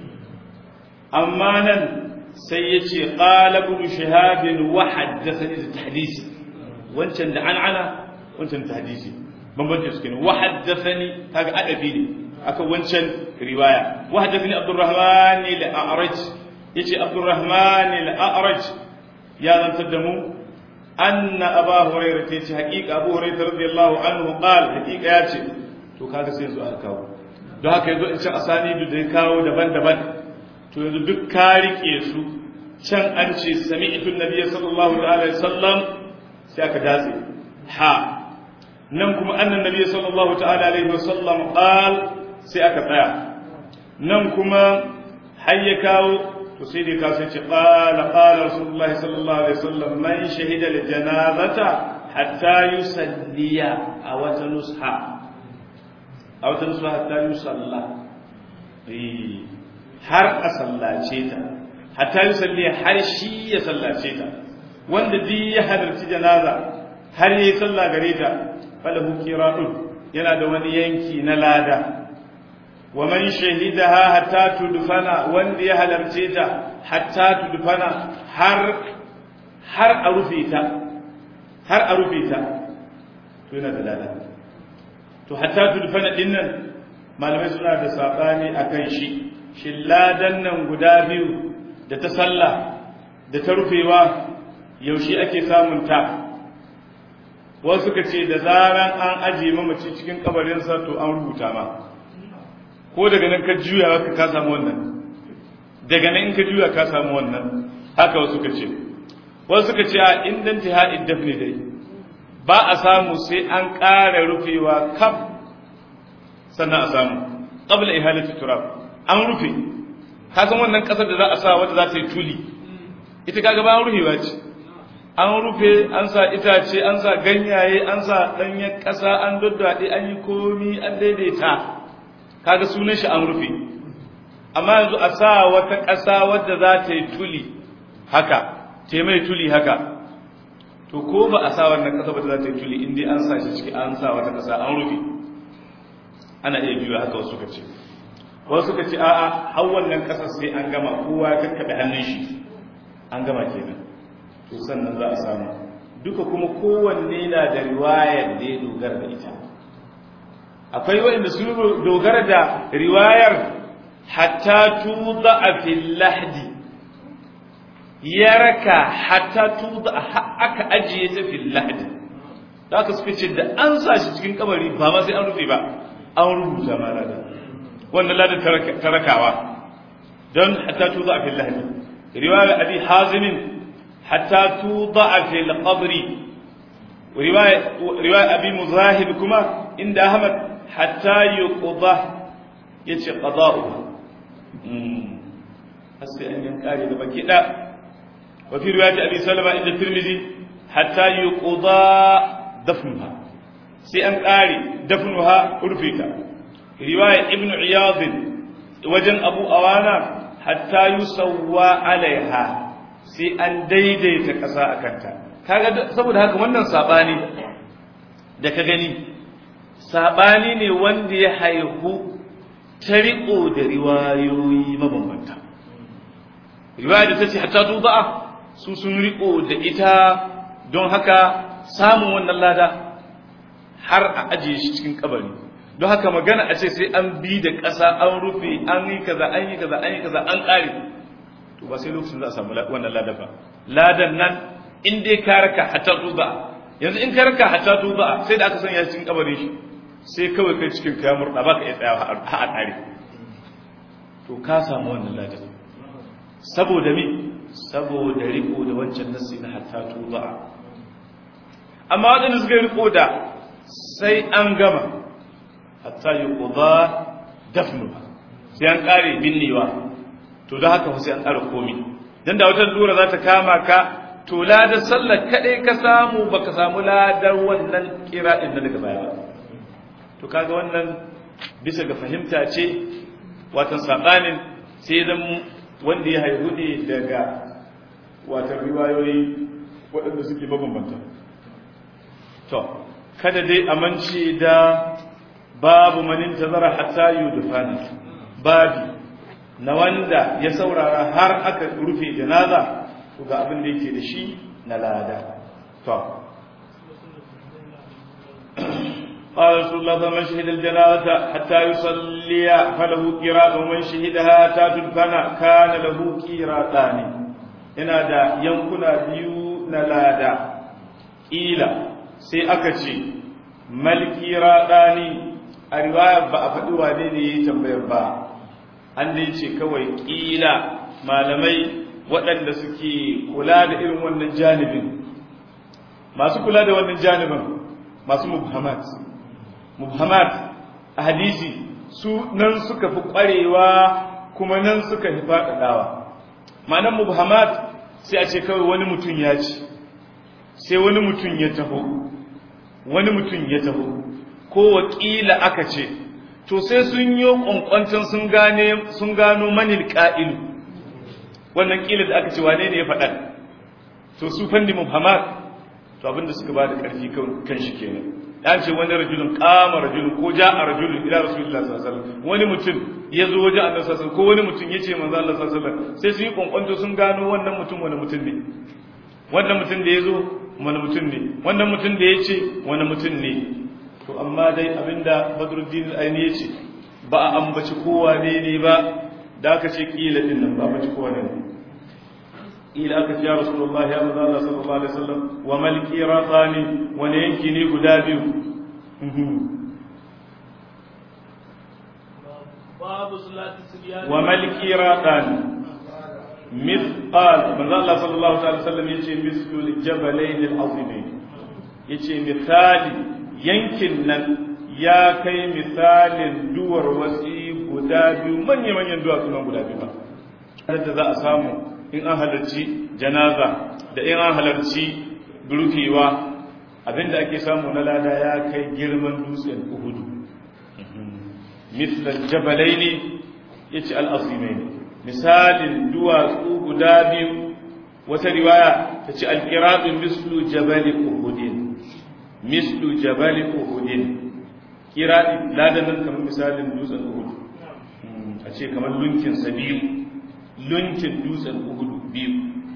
amma nan sai ya ce ƙalabun shahabin wa haddasani da tahdisi wancan da an'ana wancan tahdisi bambancin su kenan wa haddasani kaga adabi ne aka wancan riwaya wa haddasani abdurrahman al-a'raj yace abdurrahman al-a'raj ya zantar da mu anna aba hurairah yace haqiqa abu hurairah radiyallahu anhu qala haqiqa yace to kaga sai yanzu aka kawo don haka yanzu in ci asani da kawo daban-daban to yanzu duk ka rike su can an ce sami'tu nabiyyi sallallahu alaihi wasallam sai aka datse ha nan kuma annan nabiyyi sallallahu ta'ala alaihi wasallam qal sai aka tsaya nan kuma har ya kawo to sai dai ka sai ce qala qala rasulullahi sallallahu alaihi wasallam man shahida li janazata hatta yusalliya a wata nusha a wata nusha hatta yusalla eh har a sallace ta hatta yi salli har shi ya sallace ta wanda duk ya halarci janaza har yi sallah gare ta falahu qira'un yana da wani yanki na lada wa man shahidaha hatta tudfana wanda ya halarce ta hatta tudfana har har a rufe ta har a rufe ta to yana da lada to hatta tudfana dinnan malamai suna da sabani akan shi shin ladan nan guda biyu da ta sallah da ta rufewa yaushe ake samun ta wasu ka ce da zaran an ajiye mamaci cikin kabarinsa to an rubuta ma ko daga nan ka juya ka ka samu wannan daga nan in ka juya ka samu wannan haka wasu ka ce wasu ka ce a indan tihadid dafni dai ba a samu sai an ƙara rufewa kaf sannan a samu qabla ihalati turab an rufe ka san wannan ƙasar da za a sa wadda za ta yi tuli ita kaga ba an rufewa ce an rufe an sa itace an sa ganyaye an sa ɗanyen ƙasa an daddaɗe an yi komi an daidaita kaga sunan shi an rufe amma yanzu a sa wata ƙasa wadda za ta yi tuli haka ta mai tuli haka to ko ba a sa wannan ƙasa wadda za ta yi tuli inda an sa shi ciki an sa wata ƙasa an rufe ana iya biyu haka wasu ka ce wasu ka ce a'a har wannan ƙasar sai an gama kowa ya kakkaɓe hannun shi an gama kenan to sannan za a samu duka kuma kowanne na da riwayar da ya dogara da ita akwai waɗanda su dogara da riwayar hatta tuza a fil lahdi ya raka hatta tuza aka ajiye ta fil lahdi da aka suka ce da an sa shi cikin kabari ba ma sai an rufe ba an rubuta ma lada wannan lada tarakawa don hatta tuza a fil lahdi riwayar abi hazimin hatta tuza fil qabri riwaya riwaya abi muzahib kuma inda ahmad hatta yuqda yace qada'u mm sai an yan kare da baki da wa fi riwayat abi salama inda tirmidhi hatta yuqda dafnuha sai an kare dafnuha urfita riwaya ibnu iyad wajen abu awana hatta yusawwa alaiha sai an daidaita ƙasa a kanta kaga saboda haka wannan sabani da ka gani sabani ne wanda ya haihu ta riƙo da riwayoyi mabambanta riwaya da ta ce hatta tuza'a su sun riƙo da ita don haka samun wannan lada har a ajiye shi cikin kabari don haka magana a ce sai an bi da ƙasa an rufe an yi kaza an yi kaza an yi kaza an ƙare to ba sai lokacin za a samu wannan ladan ba ladan nan in dai ka raka hatta tuba yanzu in ka raka hatta tuba sai da aka sanya cikin kabarin shi sai kawai kai cikin ka murda baka iya tsaya ha a tare to ka samu wannan ladan saboda me saboda riko da wancan nasi na hatta tuba amma wadanda suka riko da sai an gama hatta yuqda dafnuha sai an kare binnewa to da haka sai an ƙara komi dan da wata lura za ta kama ka to ladar sallar kaɗai ka samu baka samu ladar wannan kira ɗin da daga baya ba to kaga wannan bisa ga fahimta ce watan saɓanin sai zan wanda ya haihu ne daga watan riwayoyi waɗanda suke mabambanta to kada dai amince da babu manin tazara hatta yudfana babi na wanda ya saurara har aka rufe janaza to ga abin da yake da shi na lada to قال رسول الله من شهد الجنازة حتى يصلي فله قراءة ومن شهدها حتى تدفن كان له قراءتان ina da yankuna biyu na lada ƙila sai aka ce malkira ɗani a riwaya ba a faɗi wane ne ya yi tambayar ba an dai ce kawai ƙila malamai waɗanda suke kula da irin wannan janibin masu kula da wannan janibin masu mubhamat mubhamat a hadisi su nan suka fi ƙwarewa kuma nan suka fi faɗaɗawa ma'anar mubhamat sai a ce kawai wani mutum ya ci sai wani mutum ya taho wani mutum ya taho ko wakila aka ce to sai sun yi kwankwancin sun gane sun gano manil qa'ilu wannan kila da aka ce wane ne ya faɗa to su fandi muhammad to abinda suka ba da ƙarfi kan shi kenan ya ce wani rajulun kama rajulun ko ja a rajulun ila rasulullah sallallahu alaihi wasallam wani mutum ya zo wajen annabi sallallahu alaihi ko wani mutum ya ce manzo Allah sallallahu alaihi wasallam sai su yi kwankwanto sun gano wannan mutum wani mutum ne wannan mutum da ya zo wani mutum ne wannan mutum da ya ce wani mutum ne to amma dai abinda badruddin aini ya ce ba a ambaci kowa ne ne ba da aka ce kila din nan ba ambaci kowa ne ila aka ce ya rasulullahi ya manzo Allah sallallahu alaihi wasallam wa mal qiratani wani yanki ne guda biyu babu salati sibyan wa mal qiratani مثقال من الله صلى الله عليه وسلم يجي مثل الجبلين العظيمين yace misali yankin nan ya kai misalin duwar wasi guda biyu manya-manyan duwatsu nan guda biyu ba da za a samu in an halarci janaza da in an halarci rufewa abinda ake samu na lada ya kai girman dutsen uhudu mislan jabalai ne ya ce al'azimai ne misalin duwatsu guda biyu wata riwaya ta ce alƙiratun mislu jabali uhudin mislu jabali uhudin kiraɗi ladanin kamar misalin dutsen uhudu a ce kamar lunkinsa biyu lunkin dutsen uhudu biyu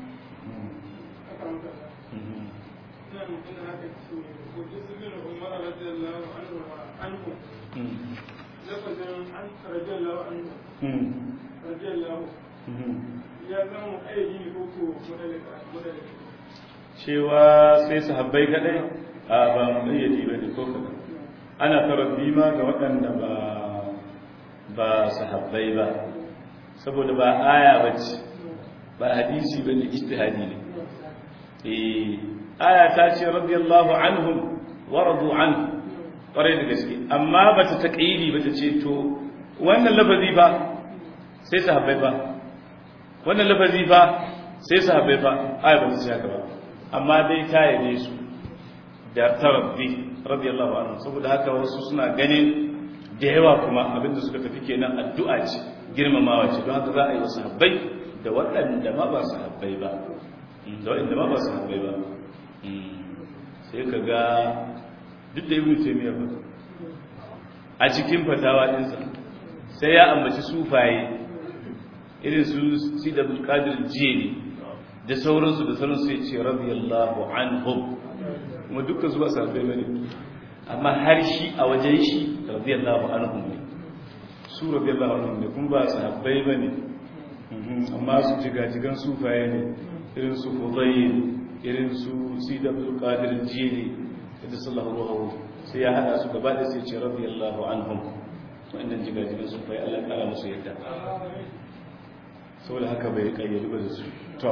cewa sai sahabbai kadai a ba mu ayyadi ba ne ko kadan ana tarabbi ma ga waɗanda ba ba sahabbai ba saboda ba aya bace ba hadisi bane ijtihadi ne eh aya ta ce radiyallahu anhum wa radu anhu kwarai da gaske amma bata taqidi bata ce to wannan lafazi ba sai sahabbai ba wannan lafazi ba sai sahabbai ba aya bata ce haka ba amma dai ta yabe su da tarabbi radiyallahu anhu saboda haka wasu suna ganin da yawa kuma abinda suka tafi kenan addu'a ce girmamawa ce don haka za a yi wasu habbai da waɗanda ma ba su habbai ba da waɗanda ma ba su habbai ba sai ka ga duk da ibn taymiya ba a cikin fatawa ɗinsa sai ya ambaci sufaye irin su si da bulkadir jini da sauransu da sauransu ya ce radiyallahu anhum kuma dukkan su ba su habbai ba ne amma har shi a wajen shi radiyallahu anhum ne su radiyallahu anhum ne kuma ba sahabbai bane amma su jigajigan sufaye ne irin su fudayl irin su sida abdul qadir jili da sallallahu alaihi sai ya hada su gaba da sai ce radiyallahu anhum wannan jigajigan sufaye Allah ya kara musu yadda saboda haka bai kayyade ba da su to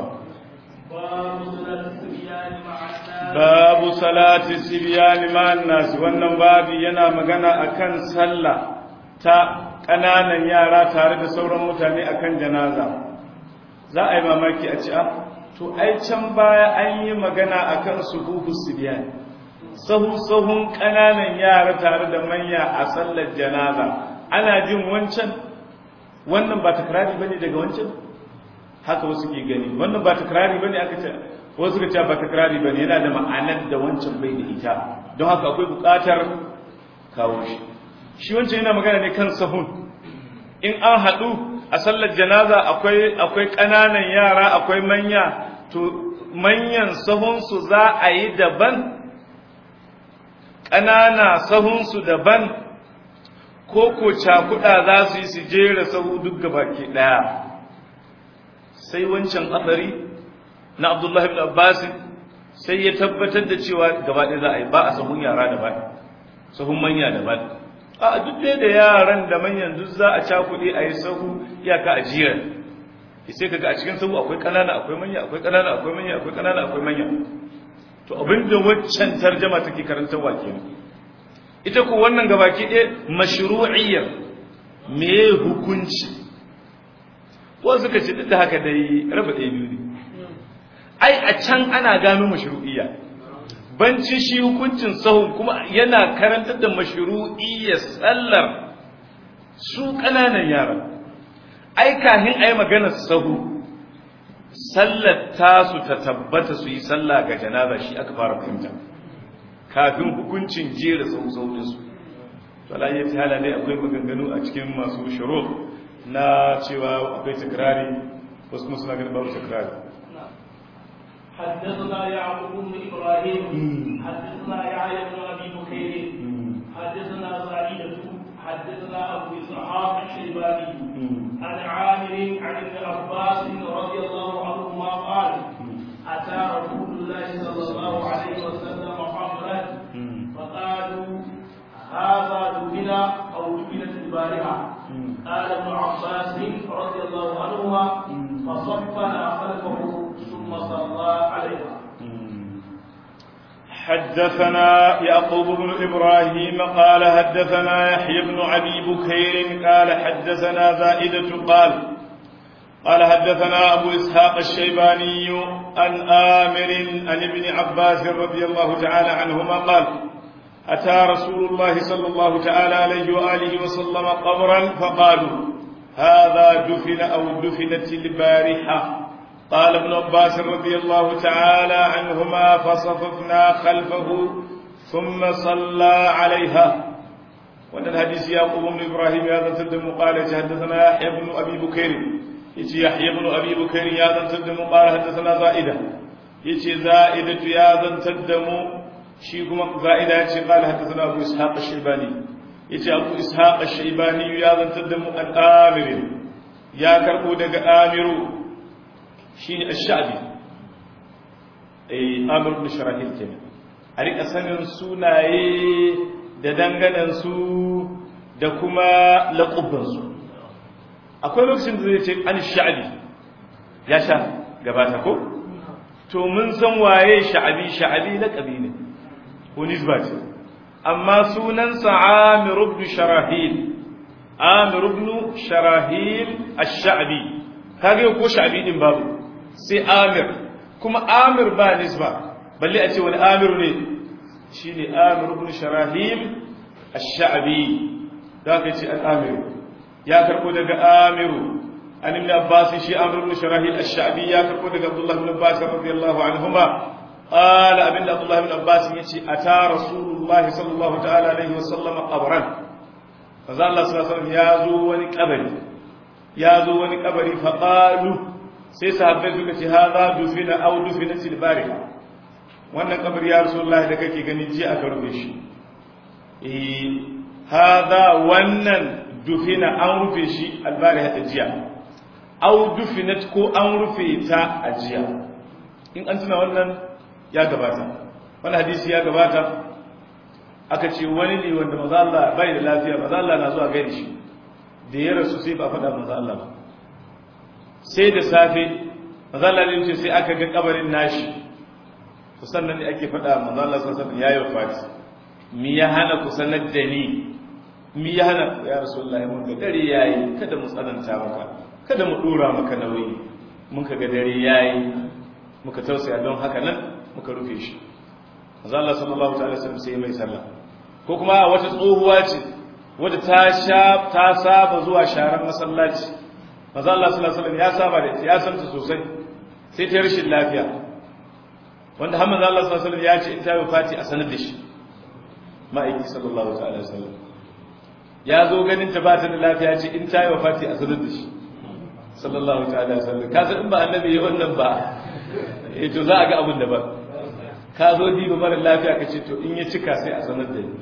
babu salati sibiyani ma'an nas wannan babu yana magana akan sallah ta ƙananan yara tare da sauran mutane akan janaza za a yi mamaki a ci a to ai can baya an yi magana akan suhuhu sibiyani sahu sahun ƙananan yara tare da manya a sallar janaza ana jin wancan wannan ba takrari bane daga wancan haka wasu ke gani wannan ba takrari bane aka ce wasu ka ce ba takrari bane yana da ma'anar da wancan bai da ita don haka akwai buƙatar kawo shi shi wancan yana magana ne kan sahun in an haɗu a sallar janaza akwai akwai ƙananan yara akwai manya to manyan sahunsu za a yi daban ƙanana sahunsu daban ko ko cakuɗa za su yi su jera sahu duk gabaki ɗaya sai wancan asari na abdullahi ibn abbas sai ya tabbatar da cewa gaba ɗaya za a yi ba a sahun yara daban sahun manya daban a duk da yaran da manyan duk za a cakuɗe a yi sahu iyaka a jiran sai kaga a cikin sahu akwai ƙanana akwai manya akwai ƙanana akwai manya akwai ƙanana akwai manya to abinda waccan tarjama take karantarwa kenan ita ko wannan gabaki ɗaya mashru'iyyar me hukunci ko suka ce duk da haka dai raba ɗaya biyu ne ai a can ana gano mashru'iyya bancin shi hukuncin sahun kuma yana karantar da mashru'iyyar sallar su ƙananan yara ai kahin ai maganar sahu sallar tasu ta tabbata su yi sallah ga janaza shi aka fara fahimta kafin hukuncin jera sau su to alayyar ta hala ne akwai maganganu a cikin masu shiro na cewa akwai takrari wasu kuma suna ganin babu takrari حدثنا يعقوب بن ابراهيم حدثنا يحيى بن ابي بكير حدثنا سعيدة حدثنا ابو اسحاق الشيباني عن عامر عن ابن عباس رضي الله عنهما قال اتى رسول الله صلى الله عليه وسلم قبرا فقالوا هذا دفن او دفنت البارحه قال ابن عباس رضي الله عنهما فصفنا خلفه ثم صلى عليها حدثنا يعقوب بن إبراهيم قال حدثنا يحيى بن أبي بكير قال حدثنا زائدة قال قال حدثنا أبو إسحاق الشيباني عن آمر عن ابن عباس رضي الله تعالى عنهما قال أتى رسول الله صلى الله تعالى عليه وآله وسلم قبرا فقالوا هذا دفن أو دفنت البارحة قال ابن عباس رضي الله تعالى عنهما فصففنا خلفه ثم صلى عليها وأن الحديث يعقوب بن إبراهيم هذا تدم قال حدثنا يحيى بن أبي بكير يتي يحيى بن أبي بكير يا تدم قال حدثنا زائدة يتي زائدة يا تدم shi kuma za'ida ya ce qala hadathana abu ishaq ash-shaybani yace abu ishaq ash-shaybani ya zantar da mu al-amir ya karbo daga amiru shine ash-sha'bi eh amir ibn sharahil kenan a rika sanin sunaye da danganan su da kuma laqabban su akwai lokacin da zai ce an sha'bi ya sha gabata ko to mun san waye sha'abi sha'abi laqabi ne ko nisba ce amma sunansa Amir ibn Sharahil Amir ibn Sharahil ash-Sha'bi kage ko Sha'bi din babu sai Amir kuma Amir ba nisba balle a ce wani Amir ne shine Amir ibn Sharahil ash-Sha'bi da ka ce al-Amir ya karbo daga Amiru an ibn Abbas shi Amir ibn Sharahil ash-Sha'bi ya karbo daga Abdullah ibn Abbas radiyallahu anhuma قال ابن عبد الله بن عباس يتي اتى رسول الله صلى الله تعالى عليه وسلم قبرا فذا الله صلى الله عليه وسلم يازو وني قبري يازو وني قبري فقالوا sai sahabbai suka ce haza dufina aw dufina til bariha wannan kabari ya rasulullahi da kake gani ji aka rufe shi eh haza wannan dufina an rufe shi albariha ta jiya aw dufinat ko an rufe ta a jiya in an tuna wannan ya gabata wani hadisi ya gabata aka ce wani ne wanda maza Allah bai da lafiya maza Allah na zuwa gaida shi da ya rasu sai ba faɗa maza Allah ba sai da safe maza Allah ne ce sai aka ga kabarin nashi to sannan ne ake faɗa maza Allah sun sanin yayi wafati mi ya hana ku sanar da ni mi ya hana ya rasulullahi mun ga dare yayi kada mu tsananta maka kada mu dora maka nauyi mun ka ga dare yayi muka tausaya don haka nan muka rufe shi manzo Allah sallallahu ta'ala wasallam sai mai sallah ko kuma wata tsohuwa ce wadda ta sha ta saba zuwa sharan masallaci manzo Allah sallallahu alaihi wasallam ya saba da ita ya san ta sosai sai ta rashin lafiya wanda har manzo Allah sallallahu alaihi wasallam ya ce in ta yi fati a sanar da shi ma'aiki sallallahu ta'ala wasallam ya zo ganin ta ba ta da lafiya ce in ta yi fati a sanar da shi sallallahu ta'ala wasallam ka san in ba annabi ya wannan ba eh to za a ga abin da ba ka zo diba mara lafiya ka ce to in ya cika sai a sanar da ni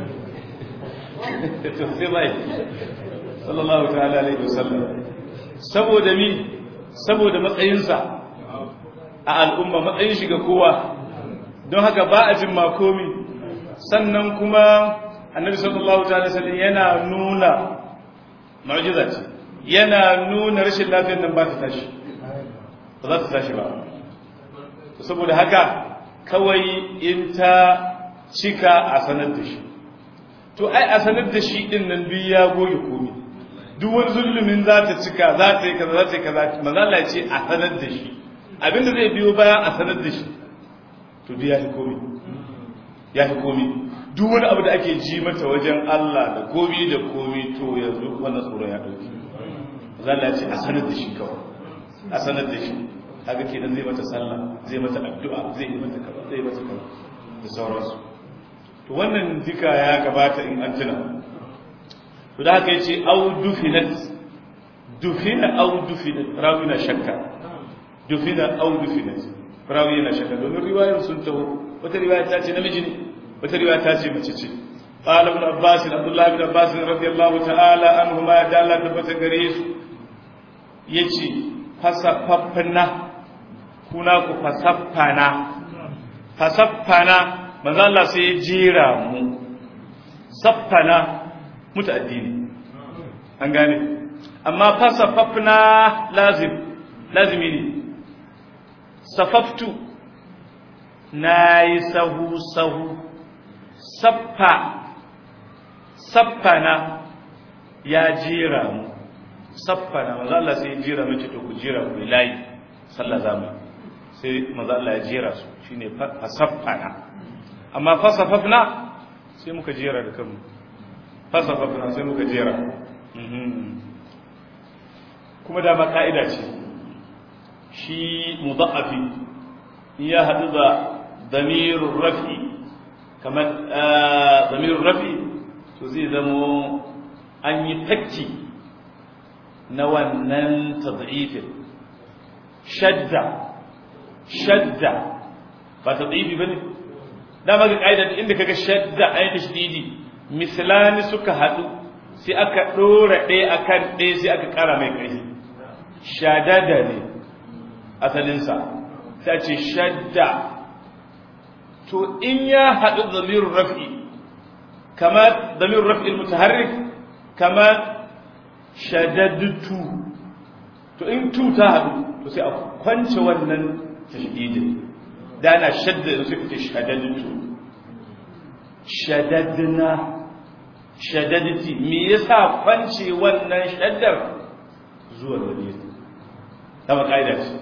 to sai mai sallallahu ta'ala alaihi wasallam saboda mi saboda matsayinsa a al'umma matsayin shi ga kowa don haka ba a jin makomi sannan kuma annabi sallallahu ta'ala sallam yana nuna mu'jiza ce yana nuna rashin lafiyar nan ba ta tashi ba za ta tashi ba saboda haka kawai in ta cika a sanar da shi to ai a sanar da shi din nan duk ya goge komi duk wani zulumin za ta cika za ta yi kaza za ta yi kaza manzo Allah ya ce a sanar da shi abinda zai biyo bayan a sanar da shi to duk ya fi komi ya fi komi duk wani abu da ake ji mata wajen Allah da komi da komi to yanzu wannan tsoron ya dauki manzo Allah ya ce a sanar da shi kawai a sanar da shi haka kenan zai mata sallah zai mata addu'a zai yi mata kaza zai mata kaza da sauransu to wannan duka ya gabata in an tuna to da haka yace au dufinat dufina au dufinat rawi na shakka dufina au dufinat rawi na shakka domin riwayar sun taho wata riwaya ta ce namiji ne wata riwaya ta ce mace ce قال ابن عباس عبد الله بن عباس رضي الله تعالى عنهما دال تبت غريس يجي فسففنا kuna ku fasaffana fasaffana manzo Allah sai ya jira mu saffana mutaaddini an gane amma fasaffafna lazim lazimi ne safaftu nayi sahu sahu saffa saffana ya jira mu saffana manzo Allah sai ya jira mu ce to ku jira ku layi sallah zamu sai manzo Allah ya jira su shine fa saffana amma fa safafna sai muka jera da kanmu fa safafna sai muka jera kuma da ma ka'ida ce shi mudha'afi ya hadu da damirur rafi kamar damirur rafi to zai zamo an yi takki na wannan tad'ifin shadda shadda ba tad'ifi bane da maka kaida inda kaga shadda ayi tashdidi mislani suka hadu sai aka dora ɗaya akan ɗaya sai aka kara mai kai shadada ne asalin sa sai ce shadda to in ya hadu zamirur raf'i kama zamirur raf'i al-mutaharrik kama shadadtu to in tu ta hadu to sai a kwance wannan tashdidin da ana shadda da suka ce shadadtu shadadna shadadti me yasa kwance wannan shaddar zuwa gare ta ba kaida ce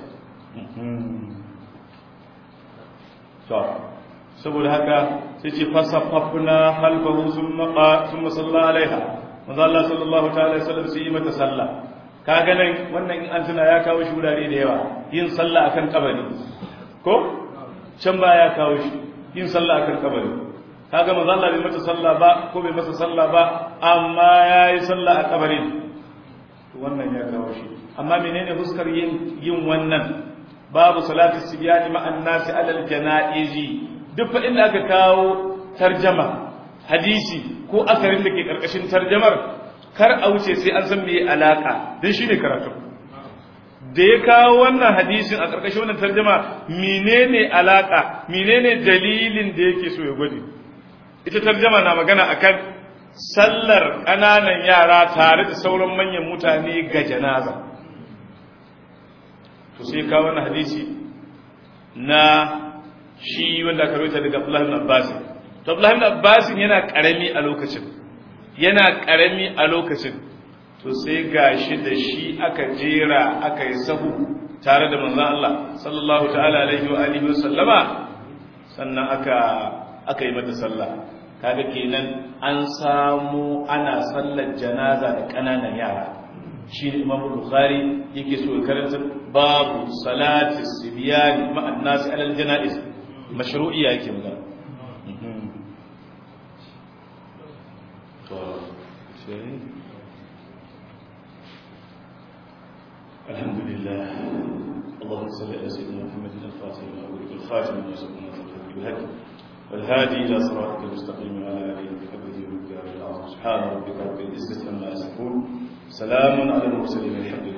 to saboda haka sai ce fasafafna halfahu summa qa summa salla alaiha manzo Allah sallallahu ta'ala alaihi wasallam sai yi mata sallah kaga nan wannan in an tuna ya kawo shi wurare da yawa yin sallah akan kabari ko can ba ya kawo shi yin sallah akan kabari kaga manzo Allah bai mata sallah ba ko bai masa sallah ba amma yayi sallah a kabarin wannan ya kawo shi amma menene huskar yin yin wannan babu salatu sibyani ma'an nasi alal janaizi duk fa inda aka kawo tarjama hadisi ko asarin da ke karkashin tarjamar kar a wuce sai an san me alaka dan shine karatu da ya kawo wannan hadisin a karkashin wannan tarjama menene alaka menene dalilin da yake so ya gwade ita tarjama na magana akan sallar ƙananan yara tare da sauran manyan mutane ga janaza to sai kawo wannan hadisi na shi wanda aka rawaita daga Abdullah ibn Abbas to Abdullah ibn Abbas yana karami a lokacin yana karami a lokacin to sai gashi da shi aka jera aka yi sahu tare da manzon Allah sallallahu ta'ala alaihi wa alihi wa sallama sannan aka aka yi mata sallah kaga kenan an samu ana sallar janaza da kananan yara shi ne imam bukhari yake so ya karanta babu salati sibyan ma'an nas alal janaiz mashru'iyya yake magana الحمد لله اللهم صل على سيدنا محمد الفاتح وعلى الخاتم لما سبقنا بالهدي والهادي الى صراطك المستقيم وعلى اله وصحبه وسلم سبحان ربك رب العزه عما يصفون سلام على المرسلين الحمد